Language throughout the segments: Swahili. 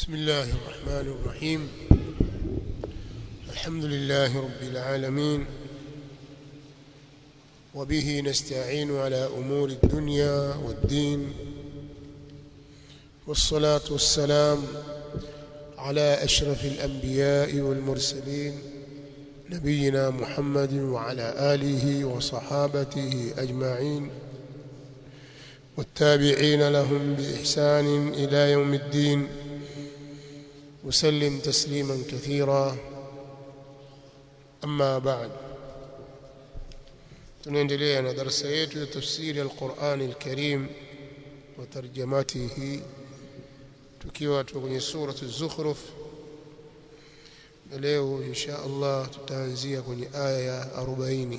بسم الله الرحمن الرحيم الحمد لله رب العالمين وبه نستعين على أمور الدنيا والدين والصلاة والسلام على أشرف الأنبياء والمرسلين نبينا محمد وعلى آله وصحابته أجمعين والتابعين لهم بإحسان إلى يوم الدين وسلم تسليما كثيرا أما بعد tunaendelea na darasa yetu ya tafsiri al-Qur'an al-Karim wa tarjamatihi tukiwa tuko kwenye sura az-Zukhruf leo insha Allah tutaanzia kwenye aya ya 40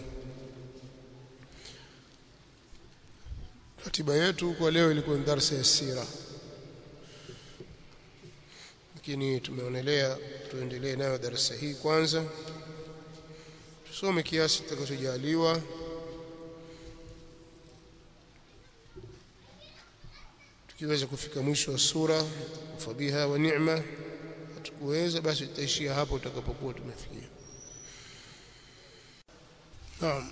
ratiba yetu kwa leo ilikuwa ni darasa ya sira lakini tumeonelea tuendelee nayo darasa hii kwanza tusome kiasi tutakachojaliwa tukiweza kufika mwisho wa sura fabiha wa ni'ma tukuweza basi tutaishia hapo tutakapokuwa tumefikia naam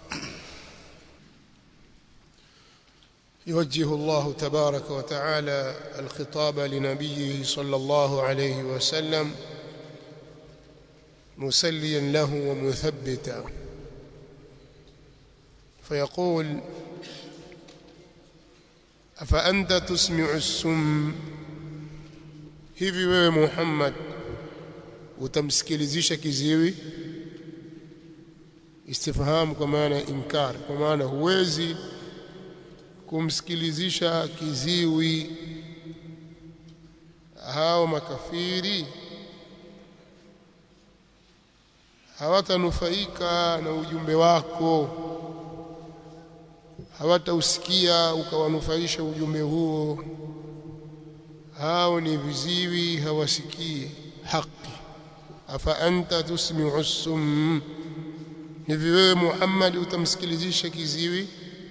يوجه الله تبارك وتعالى الخطاب لنبيه صلى الله عليه وسلم مسليا له ومثبتا فيقول أفأنت تسمع السم hivi wewe Muhammad utamsikilizisha kiziwi istifham kwa maana inkar kwa maana huwezi kumsikilizisha kiziwi hao makafiri hawatanufaika na ujumbe wako hawatausikia ukawanufaisha ujumbe huo hao ni viziwi hawasikii haki afa anta tusmi'u sum hivi wewe Muhammad utamsikilizisha kiziwi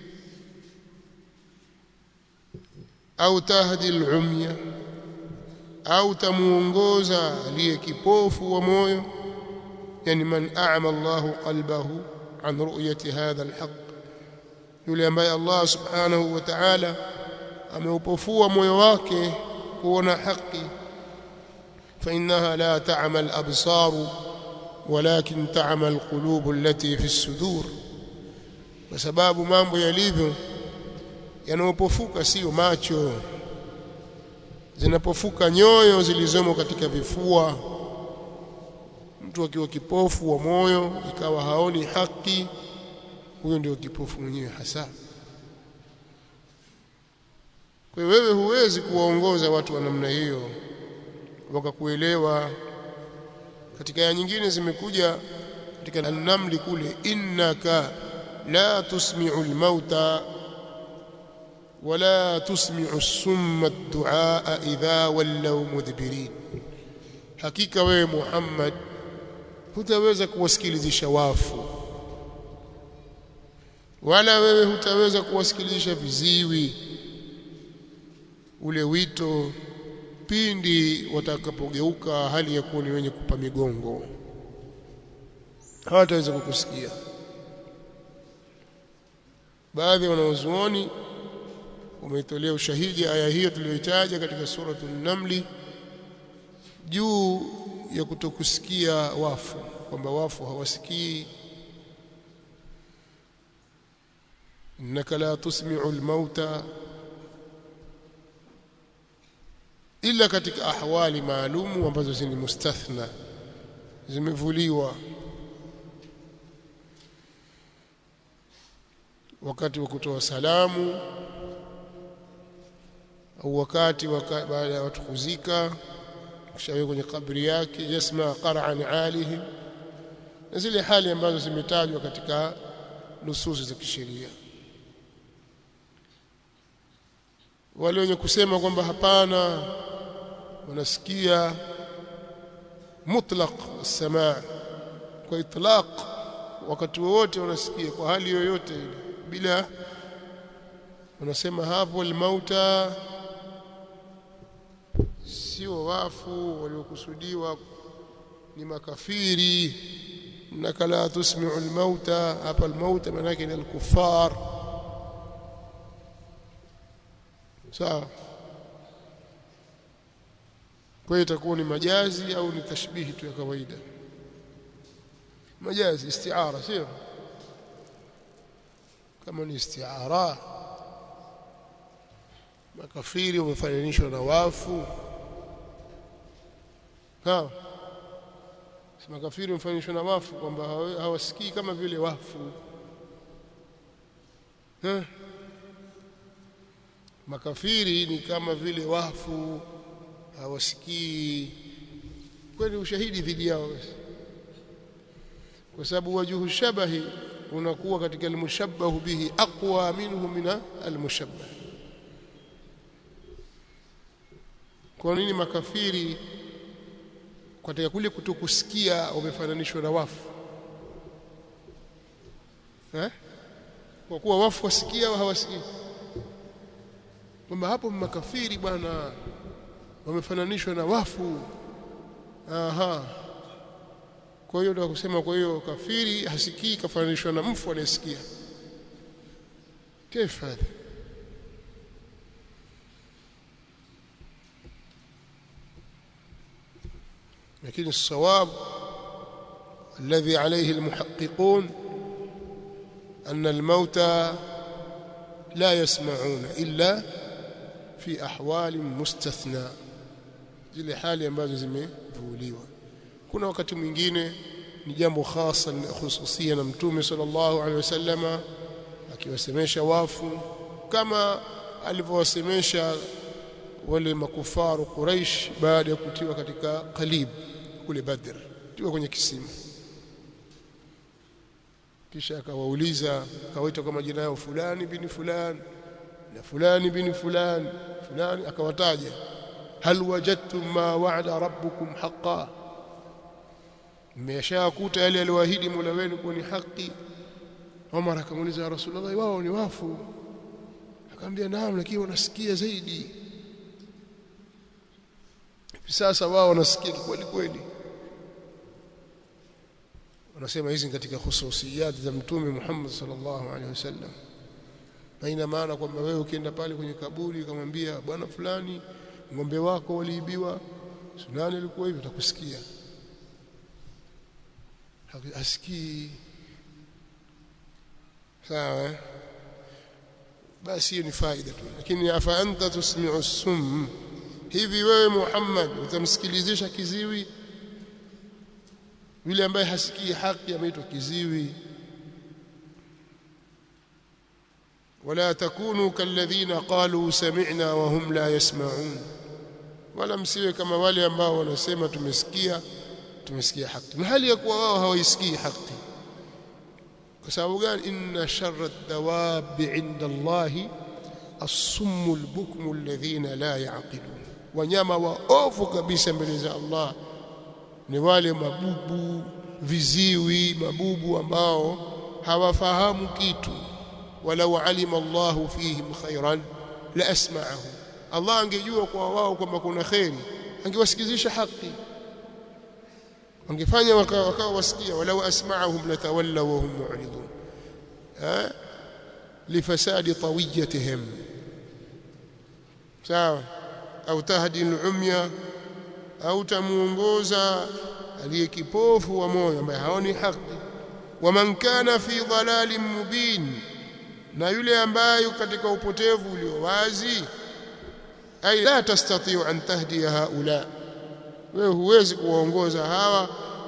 au tahdi al-umya au tamuongoza aliye kipofu wa moyo yani man a'ma Allahu qalbahu an ru'yati hadha al-haqq yule ambaye Allah subhanahu wa ta'ala ameupofua moyo wake kuona haki fa innaha la ta'mal absar walakin ta'mal qulub allati fi as-sudur kwa sababu mambo yalivyo yanapofuka sio macho zinapofuka nyoyo zilizomo katika vifua mtu akiwa kipofu wa moyo ikawa haoni haki huyo ndio kipofu mwenyewe hasa kwa wewe huwezi kuwaongoza watu wa namna hiyo wakakuelewa katika aya nyingine zimekuja katika an-namli kule innaka la tusmi'u al-mauta ولا تسمع السم الدعاء إذا ولوا مدبرين hakika wewe Muhammad hutaweza kuwasikilizisha wafu wala wewe hutaweza kuwasikilizisha viziwi ule wito pindi watakapogeuka hali ya kuwa ni wenye kupa migongo hawataweza kukusikia baadhi ya wanaozuoni umeitolea ushahidi aya hiyo tuliyoitaja katika suratu an-namli juu ya kutokusikia wafu kwamba wafu hawasikii innaka la tusmi'u al-mauta ila katika ahwali maalumu ambazo ni mustathna zimevuliwa wakati wa kutoa salamu au wakati baada ya watu kuzika kishawe kwenye kabri yake yasma qara'an alihi na zile hali ambazo zimetajwa katika nususi za kisheria wale wenye kusema kwamba hapana wanasikia mutlaq samaa kwa itlaq wakati wowote wanasikia kwa hali yoyote bila wanasema hapo almauta sio wafu waliokusudiwa ni makafiri innaka la tusmi'u al-mauta hapa al-mauta maana yake ni al-kuffar sawa kwa hiyo itakuwa ni majazi au ni tashbihi tu ya kawaida majazi istiara sio kama ni istiara makafiri wamefananishwa na wafu sawa si makafiri wamefananishwa na wafu kwamba hawasikii kama vile wafu ha? makafiri ni kama vile wafu hawasikii kwani ushahidi dhidi yao basi kwa sababu wajuhu shabahi unakuwa katika almushabbahu bihi aqwa minhu min almushabbah kwa nini makafiri katika kule kutokusikia wamefananishwa na wafu eh? kwa kuwa wafu wasikia au hawasikii kwamba hapo makafiri bwana wamefananishwa na wafu aha kwa hiyo ndio kusema kwa hiyo kafiri hasikii kafananishwa na mfu anayesikia كيف هذا لكن الصواب الذي عليه المحققون أن الموتى لا يسمعون إلا في أحوال مستثنى zile hali ambazo zimevuliwa kuna wakati mwingine ni jambo hasa khususia na mtume sallallahu alaihi wasallama akiwasemesha wafu kama alivyowasemesha wale makufaru Quraish baada ya kutiwa katika Qalib kule Badr tiwa kwenye kisima kisha akawauliza akawaita kwa majina yao fulani bin fulani na fulani bin fulani fulani akawataja hal wajadtum ma wa'ada rabbukum haqqan mmeshakuta yale aliyoahidi Mola wenu kuwa ni haki Umar akamuuliza Rasulullah wao ni wafu akamwambia naam lakini wanasikia zaidi sasa wao wanasikia kweli kweli wanasema hizi katika khususiyat za mtume Muhammad sallallahu alaihi wasallam haina maana kwamba wewe ukienda pale kwenye kaburi ukamwambia bwana fulani ng'ombe wako waliibiwa sunani ilikuwa hivyo utakusikia hasikii sawa basi hiyo ni faida tu lakini afa anta tusmi'u sum hivi wewe Muhammad utamsikilizisha kiziwi yule ambaye hasikii haki ameitwa kiziwi ولا تكونوا كالذين قالوا سمعنا وهم لا يسمعون wala msiwe kama wale ambao wanasema tumesikia tumesikia haki na hali ya kuwa wao hawaisikii haki kwa sababu gani inna sharra ad-dawab 'inda Allah as-summu al-bukmu alladhina la ya'qilun wanyama waovu kabisa mbele za Allah ni wale mabubu viziwi mabubu ambao hawafahamu kitu walau alima Allah fihim khairan la asma'ahum Allah angejua kwa wao kwamba kuna khairi angewasikizisha haki angefanya wakawa wasikia walau asma'ahum latawallaw wa hum mu'ridun ha lifasadi tawiyatihim sawa au tahdi al-umya au tamuongoza aliye kipofu wa moyo ambaye haoni haki waman kana fi dhalalin mubin na yule ambaye katika upotevu ulio wazi ay la tastati'u an tahdiya haula wewe huwezi kuwaongoza hawa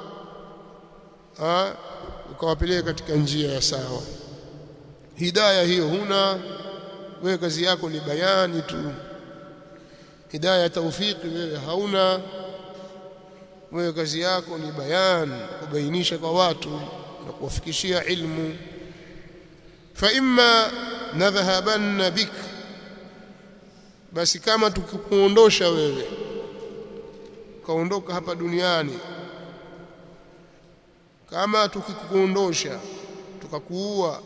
ah ukawapeleka katika njia ya sawa hidayah hiyo huna wewe kazi yako ni bayani tu hidayah tawfiki wewe hauna wewe kazi yako ni bayan kubainisha kwa watu na kuwafikishia ilmu fa imma nadhhabanna bik basi kama tukikuondosha wewe kaondoka hapa duniani kama tukikuondosha tukakuua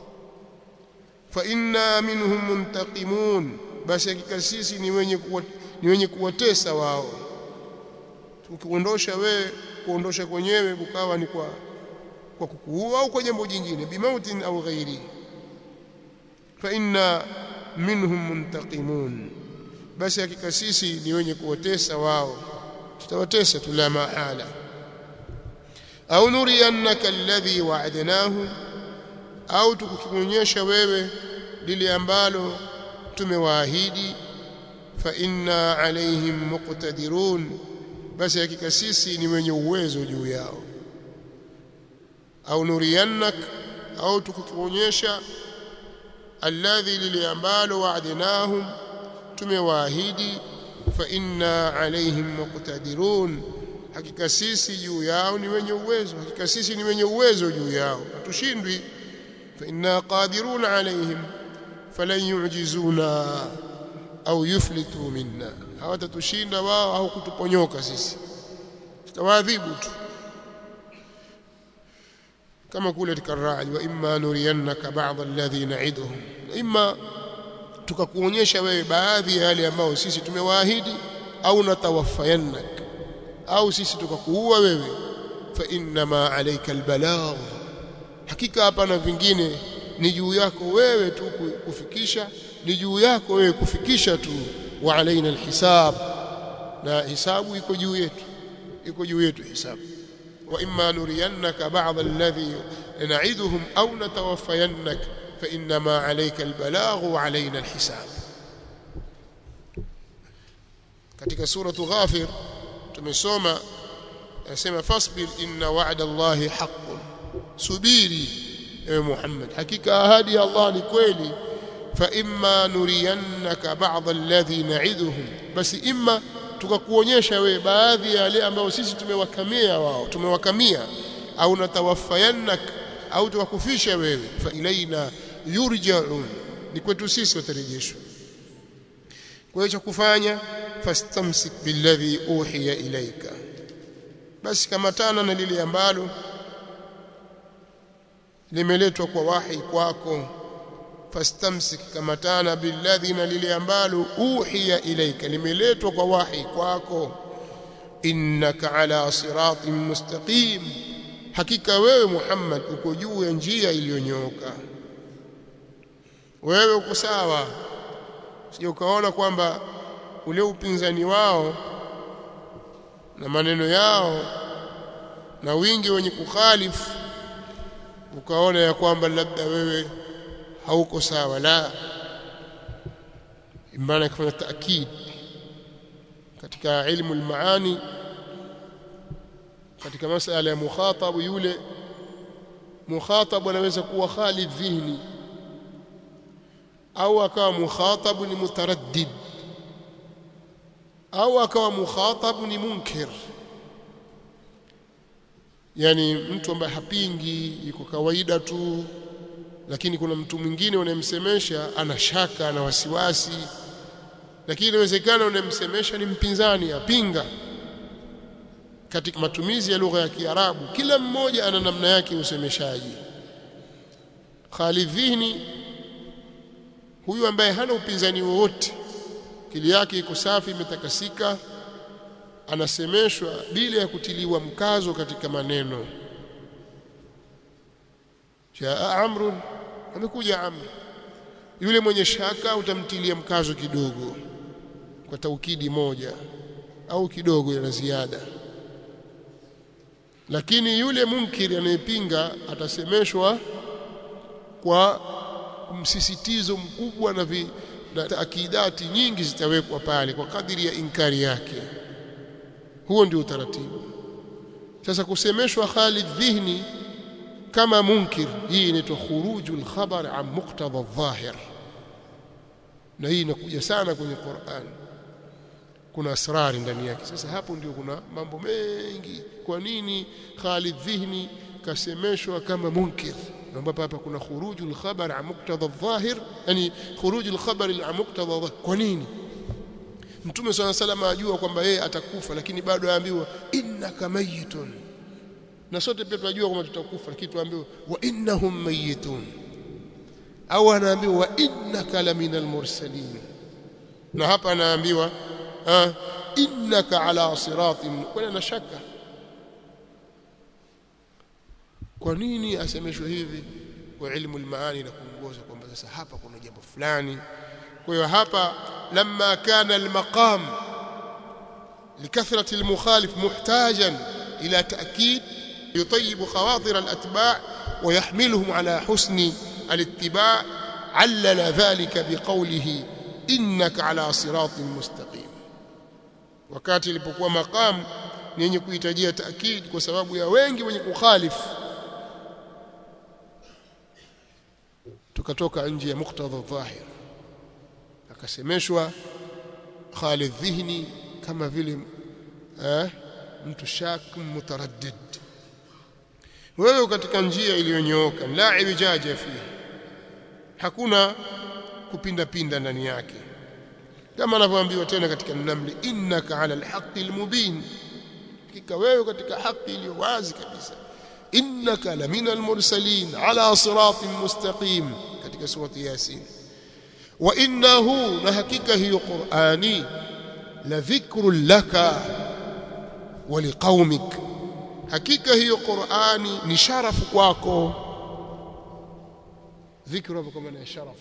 fa inna minhum muntaqimun basi hakika sisi ni wenye kuwa, ni wenye kuwatesa wao ukikuondosha wewe kuondosha kwenyewe kukawa ni kwa kwa kukuua au kwa jambo jingine bimautin au ghairi fa inna minhum muntaqimun basi hakika sisi ni wenye kuwatesa wao tutawatesa tu la mahala au nuriyannaka alladhi wa'adnahu au tukukionyesha wewe lile ambalo tumewaahidi fa inna alaihim muqtadirun basi hakika sisi ni wenye uwezo juu yao au nuriyannak au tukukionyesha alladhi lile ambalo wa'adnahum tumewaahidi fa inna alaihim muqtadirun hakika sisi juu yao ni wenye uwezo hakika sisi ni wenye uwezo juu yao hatushindwi fa inna qadirun alaihim falan yu'jizuna au yuflitu minna hawatatushinda wao au kutuponyoka sisi tutawaadhibu tu kama kule katika Ra'd wa imma nuriyannaka ba'd alladhi na'iduhum imma tukakuonyesha wewe baadhi ya yale ambao sisi tumewaahidi au natawaffayannak au sisi tukakuua wewe fa innama alayka albalagh hakika hapana vingine ni juu yako wewe tu kufikisha ni juu yako wewe kufikisha tu wa alaina alhisab na hisabu iko juu yetu iko juu yetu hisabu wa imma nuriyannaka ba'd alladhi na'iduhum aw natawaffayannak fa innama alayka albalagh wa alaina alhisab katika suratu ghafir tumesoma anasema fasbir inna wa'da allahi haqqun subiri ewe Muhammad hakika ahadi ya Allah ni kweli fa imma nuriyannaka ba'd alladhi na'iduhum basi imma tukakuonyesha we baadhi ya yale ambayo sisi tumewakamia wao tumewakamia au natawaffayannak au tukakufisha wewe fa ilaina yurja'un ni kwetu sisi watarejeshwa kwa hiyo cha kufanya fastamsik billadhi uhiya ilaika basi kamatana na lile ambalo limeletwa kwa wahi kwako fastamsik kamatana billadhi na lile ambalo uhiya ilaika limeletwa kwa wahi kwako innaka ala siratin mustaqim hakika wewe Muhammad uko juu ya njia iliyonyooka wewe uko sawa sio ukaona kwamba ule upinzani wao na maneno yao na wingi wenye kukhalifu ukaona ya kwamba labda wewe hauko sawa la imana kufanya taakid katika ilmu almaani katika masala ya mukhatab yule mukhatab anaweza kuwa khalid dhihni au akawa mukhatab ni mutaraddid au akawa mukhatab ni munkir yani mtu ambaye hapingi yuko kawaida tu lakini kuna mtu mwingine unayemsemesha ana shaka na wasiwasi lakini inawezekana unayemsemesha ni mpinzani apinga katika matumizi ya lugha ya Kiarabu kila mmoja ana namna yake usemeshaji Khalidhini huyu ambaye hana upinzani wowote kili yake iko safi imetakasika anasemeshwa bila ya kutiliwa mkazo katika maneno jaa amrun amekuja amr yule mwenye shaka utamtilia mkazo kidogo kwa taukidi moja au kidogo ya ziada lakini yule munkiri anayepinga atasemeshwa kwa msisitizo mkubwa na, vi, na taakidati nyingi zitawekwa pale kwa kadiri ya inkari yake huo ndio utaratibu sasa kusemeshwa Khalid dhihni kama munkir hii inaitwa khurujul khabar an muqtada adh-dhahir na hii inakuja sana kwenye Qur'an kuna asrari ndani yake sasa hapo ndio kuna mambo mengi kwa nini Khalid dhihni kasemeshwa kama munkir ambapo hapa kuna khurujul khabar an muqtada adh-dhahir yani khurujul khabar an muqtada kwa nini Mtume swalla salama ajua kwamba yeye atakufa lakini bado aambiwa innaka mayitun na sote pia tunajua kwamba tutakufa lakini tuambiwa wa innahum mayitun au anaambiwa wa innaka laminal mursalin na hapa anaambiwa ah innaka ala siratin wala na shaka kwa nini asemeshwe hivi kwa ilmu almaani na kuongoza kwamba sasa hapa kuna jambo fulani kwa hiyo hapa lamma kana almaqam لكثرة المخالف محتاجا إلى تأكيد يطيب خواطر الأتباع ويحملهم على حسن الاتباع علل ذلك بقوله إنك على صراط مستقيم wakati ilipokuwa maqam ni yenye kuhitajia taakid kwa sababu ya wengi wenye kukhalifu tukatoka nje ya muktadha dhahir akasemeshwa Khalid dhihni kama vile eh, mtu shak mutaraddid wewe katika njia iliyonyooka la ijaja fi hakuna kupinda pinda ndani yake kama anavyoambiwa tena katika namli innaka ala alhaqi almubin hakika wewe katika haki iliyo wazi kabisa innaka lamina almursalin ala siratin mustaqim katika surati yasin wa innahu na hakika hiyo qurani la dhikrun laka wa liqaumik hakika hiyo qurani ni sharafu kwako dhikru hapo kwa maana ya sharafu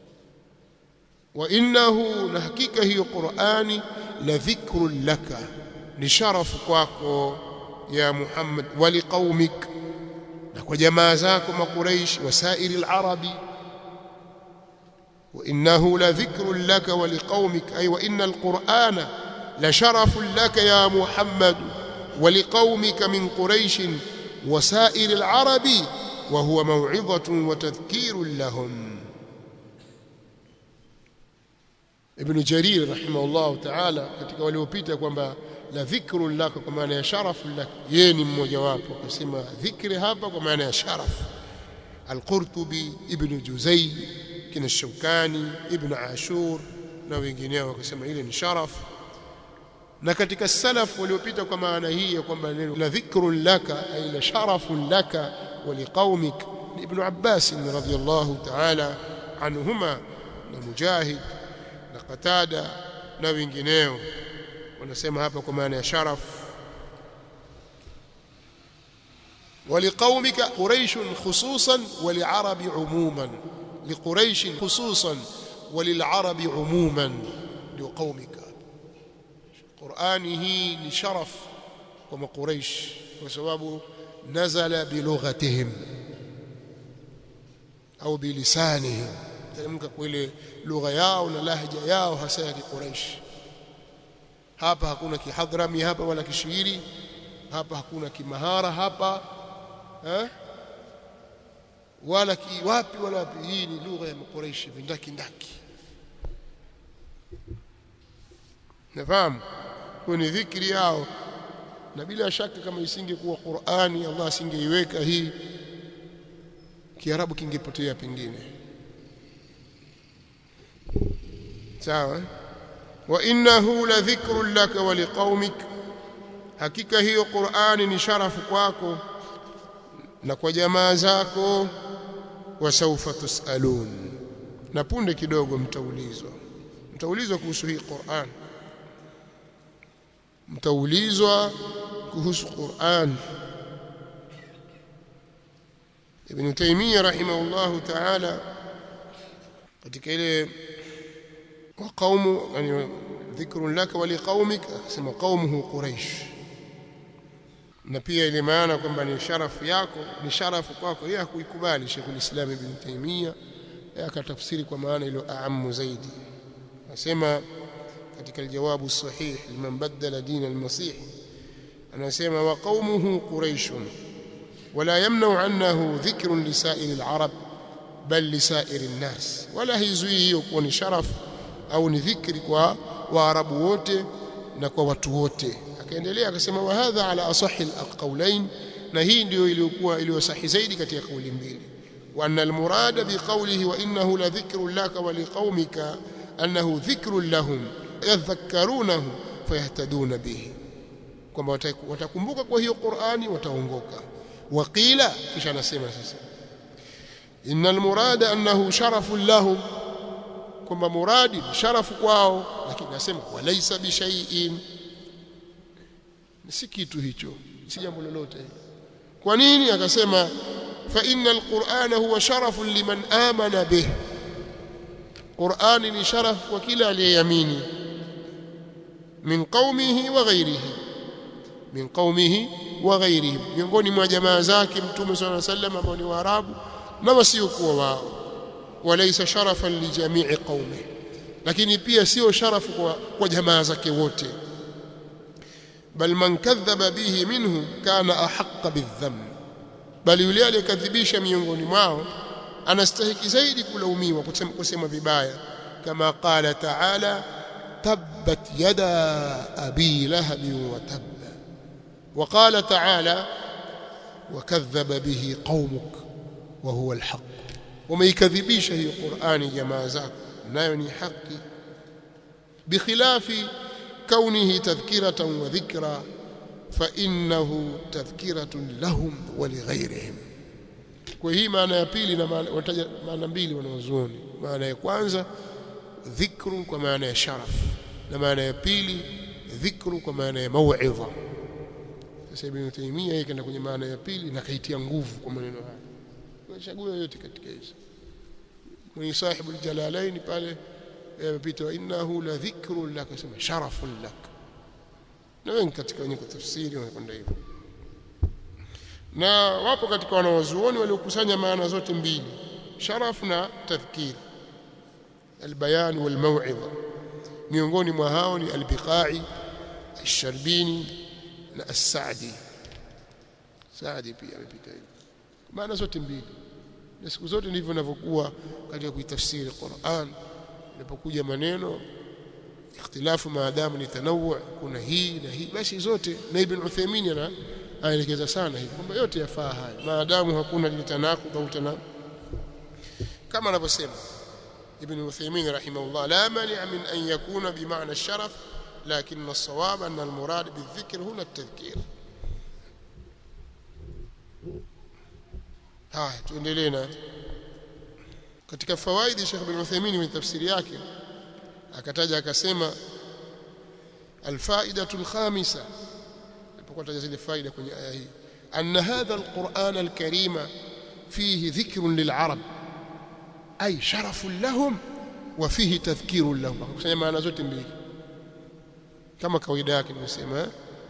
وانه لحقيقه هي قراني لذكر لك لشرف kwako يا محمد ولقومك وجماعه زاكم قريش وسائر العرب وانه لذكر لك ولقومك اي وان القران لشرف لك يا محمد ولقومك من قريش وسائر العرب وهو موعظه وتذكير لهم Ibn Jarir rahimahullah ta'ala katika waliopita kwamba la dhikru lako kwa maana ya sharafu lak yeye ni mmoja wapo akasema dhikri hapa kwa maana ya sharaf Al-Qurtubi Ibn Juzay kina Shawkani Ibn Ashur na wengineo wakasema ile ni sharaf na katika salaf waliopita kwa maana hii ya kwamba neno la dhikru laka ay la sharafu laka wa liqaumik Ibn Abbas radhiyallahu ta'ala anhuma na Mujahid na Qatada na wengineo wanasema hapa kwa maana ya sharaf ولقومك قريش خصوصا وللعرب عموما لقريش خصوصا وللعرب عموما لقومك قرآنه لشرف كما قريش وسبب نزل بلغتهم أو بلسانهم teremka kwa ile lugha yao na lahja yao hasa ya Quraysh hapa hakuna kihadrami hapa wala kishairi hapa hakuna kimahara hapa eh? wala kiwapi wala wapi hii ni lugha ya Quraysh vindaki ndaki nafahamu kwa ni dhikri yao na bila shaka kama isingekuwa Qur'ani Allah asingeiweka hii Kiarabu kingepotea pengine sawa wa innahu la dhikrun laka wa liqaumik hakika hiyo Qur'ani ni sharafu kwako na kwa jamaa zako wa sawfa tusalun na punde kidogo mtaulizwa mtaulizwa kuhusu hii Qur'an mtaulizwa kuhusu Qur'an Ibn Taymiyyah rahimahullahu ta'ala katika ile وقوم يعني ذكر لك ولقومك اسمه قومه قريش na pia ile maana kwamba ni sharafu yako ni sharafu kwako yeye hakuikubali Sheikh ulislam Ibn Taymiyyah akatafsiri kwa maana ile aamu zaidi anasema katika aljawabu sahih liman badala din almasih anasema wa qaumuhu quraish wala yamna'u annahu dhikrun lisairi alarab bal lisairi alnas wala hizui hiyo kuwa ni sharafu au ni dhikri kwa waarabu wote na kwa watu wote akaendelea akasema wa hadha ala asahi alqawlain na hii ndio iliyokuwa iliyosahi zaidi katika kauli mbili wa anna almurada biqawlihi wa innahu la dhikrun laka wa liqaumika annahu dhikrun lahum yadhakkarunahu fayahtaduna bihi kwamba watakumbuka kwa hiyo Qur'ani wataongoka waqila kisha anasema sasa innal murada annahu sharafun lahum kwamba muradi ni sharafu kwao lakini nasema walaisa bishaiin si kitu hicho si jambo lolote kwa nini akasema fa inna alqur'ana huwa sharafun liman amana bih qur'ani ni sharaf kwa kila aliyeamini min qaumihi wa ghairihi min qaumihi wa ghairihim miongoni mwa jamaa zake mtume swalla sallam ambao ni waarabu na wasiokuwa wao walaysa sharafan li jami'i qaumi lakini pia sio sharafu kwa, kwa jamaa zake wote bal man kadhaba bihi minhum kana ahaqqa bidhamm bali yule aliyekadhibisha miongoni mwao anastahiki zaidi kulaumiwa kusema, kusema vibaya kama qala ta'ala tabbat yada abi lahab wa tabba وقال تعالى وكذب به قومك وهو الحق وما يكذبيش هي قرآن جماعة ذاك نايوني حقي بخلاف كونه تذكرة وذكرى فإنه تذكرة لهم ولغيرهم kwa hii maana ya pili na wataja maana mbili wanazuoni maana ya kwanza dhikru kwa maana ya sharaf na maana ya pili dhikru kwa maana ya mauidha sasa Ibn Taymiyyah yeye kaenda kwenye maana ya pili na kaitia nguvu kwa maneno haya. Unachagua yote katika hizo. Mwenye sahibu al-Jalalain pale amepita innahu la dhikrun lak sema sharafun lak. Na wengi katika wenye kutafsiri wanakwenda hivyo. Na wapo katika wanawazuoni waliokusanya maana zote mbili, sharaf na tadhkir. Albayan wal mau'idha. Miongoni mwa hao ni al-Biqai, al-Sharbini na As-Saadi Saadi pia amepita hivi maana zote mbili na siku zote ndivyo ninavyokuwa katika kuitafsiri Qur'an inapokuja maneno ikhtilafu maadamu ni tanawu kuna hii na hii basi zote na Ibn Uthaymeen ana anaelekeza sana hivi kwamba yote yafaa haya maadamu hakuna litanaku au tanaku kama anavyosema Ibn Uthaymeen rahimahullah la mani' min an yakuna bimaana sharaf لكن الصواب أن المراد بالذكر هنا التذكير haya tuendelee na katika fawaidi Sheikh bin Uthaymeen kwenye tafsiri yake akataja akasema alfaidatu alkhamisa alipokuwa taja zile faida kwenye aya hii anna hadha alquran alkarima fihi dhikrun lil'arab ay sharafun lahum wa fihi tadhkirun lahum akusanya maana zote mbili kama kawaida yake nimesema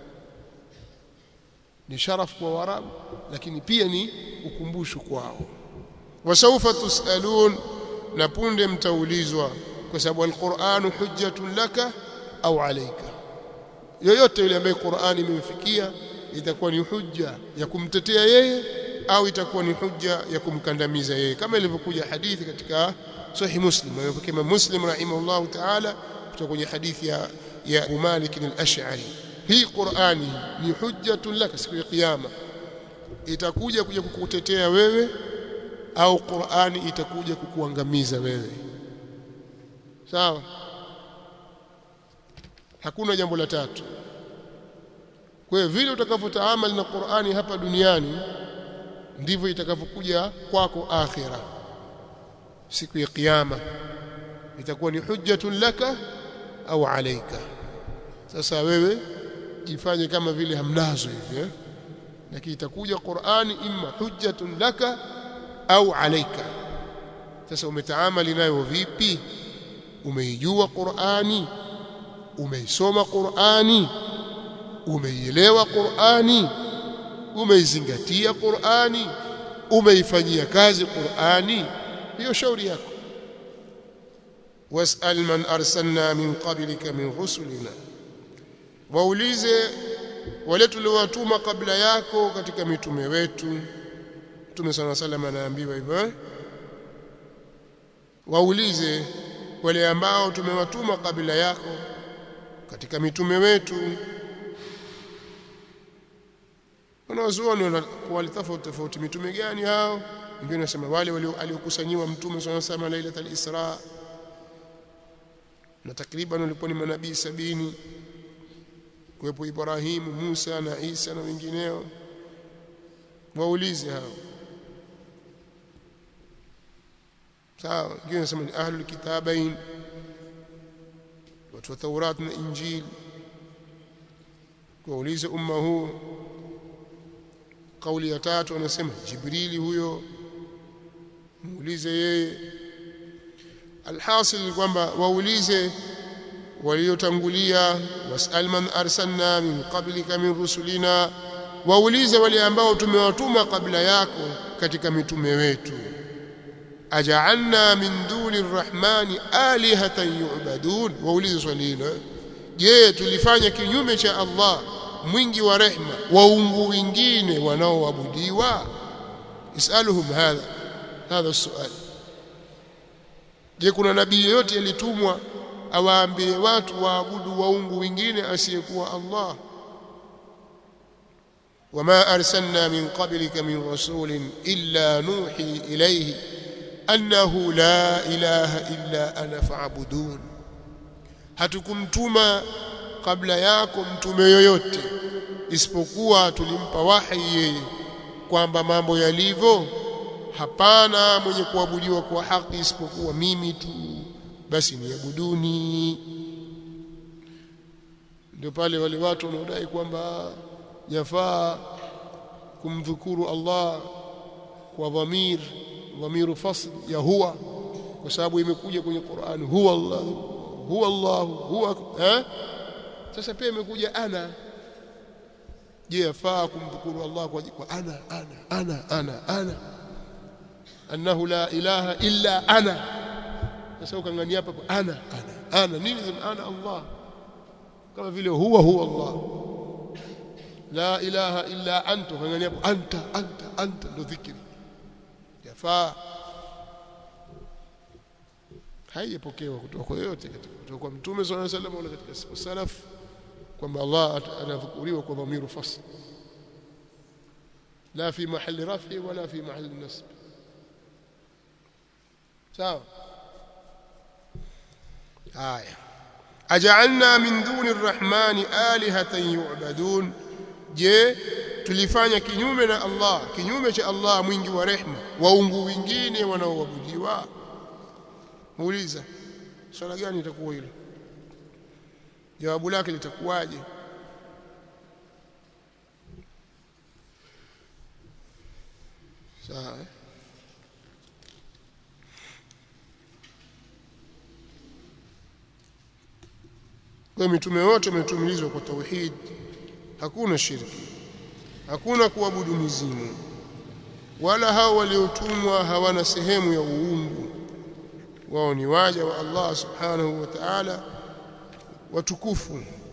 ni sharaf kwa warabu lakini pia ni ukumbusho kwao wasaufa tusalun na punde mtaulizwa kwa sababu alquran hujjatun laka au alayka yoyote yule ambaye Qur'ani imemfikia itakuwa ni hujja ya kumtetea yeye au itakuwa ni hujja ya kumkandamiza yeye kama ilivyokuja hadithi katika sahih muslim alipokea muslim rahimahullah ta'ala kutoka kwenye hadithi ya ya Malik al-Ash'ari hii Qur'ani ni hujjatun laka siku ya kiyama itakuja kuja kukutetea wewe au Qur'ani itakuja kukuangamiza wewe sawa hakuna jambo la tatu kwa hiyo vile utakavyotaamali na Qur'ani hapa duniani ndivyo itakavyokuja kwako akhira siku ya kiyama itakuwa ni hujjatun laka au alaika sasa wewe jifanye kama vile hamnazo hivi eh? lakini itakuja Qur'ani imma hujjatun laka au alaika sasa umetaamali nayo vipi umeijua Qur'ani umeisoma Qur'ani umeielewa Qur'ani umeizingatia Qur'ani umeifanyia kazi Qur'ani hiyo shauri yako wasal man arsalna min qablika min rusulina waulize wale tuliowatuma kabla yako katika mitume wetu Mtume صلى الله عليه anaambiwa hivyo waulize wale ambao tumewatuma kabla yako katika mitume wetu wanazuoni walitofauti tofauti mitume gani hao wengine wanasema wale waliokusanyiwa mtume صلى الله عليه وسلم lailatul isra na takriban walikuwa ni manabii sabini kuwepo Ibrahimu, Musa na Isa na wengineo waulize hao sawa wengine nasema ni ahlul kitabain watu wa Taurat na Injil kuuliza umma huu kauli ya tatu anasema Jibrili huyo muulize yeye alhasil ni kwamba waulize waliotangulia wasal man arsalna min qablika min rusulina waulize wale ambao tumewatuma kabla yako katika mitume wetu aja'alna min duni rrahmani alihatan yu'badun waulize swali hilo je tulifanya kinyume cha Allah mwingi wa rehma waungu wengine wanaoabudiwa isaluhum hadha hadha suali je kuna nabii yote alitumwa awaambie watu waabudu waungu wengine asiyekuwa Allah wama arsalna min qablika min rasulin illa nuhi ilayhi annahu la ilaha illa ana fa'budun hatukumtuma kabla yako mtume yoyote isipokuwa tulimpa wahi yeye kwamba mambo yalivyo hapana mwenye kuabudiwa kwa haki isipokuwa mimi tu basi niabuduni ndio pale wale watu wanaodai kwamba yafaa kumdhukuru Allah kwa dhamir dhamiru fasl ya huwa kwa sababu imekuja kwenye Qur'an huwa Allah huwa Allah huwa eh sasa pia imekuja ana je yafaa kumdhukuru Allah kwa, kwa ana ana ana ana ana annahu la ilaha illa ana sasa ukangania hapa ana ana ana nini ana Allah kama vile huwa huwa Allah la ilaha illa anta ukangania hapo anta anta anta ndo dhikri yafaa haijapokewa kutoka kwa yoyote kutoka kwa mtume sallallahu alaihi wasallam wala katika salaf kwamba Allah anadhukuriwa kwa dhamiru fasl la fi mahali rafi wala fi mahali nasb sawa haya aj'alna min duni arrahmani alihatan yu'badun je tulifanya kinyume na Allah kinyume cha Allah mwingi wa rehma waungu wengine wanaoabudiwa muuliza swala gani itakuwa hilo jawabu lake litakuwaje sawa eh? kwa mitume wote wametumilizwa kwa tauhid hakuna shirki hakuna kuabudu mizimu wala hao waliotumwa hawana sehemu ya uungu wao ni waja wa Allah subhanahu wa ta'ala watukufu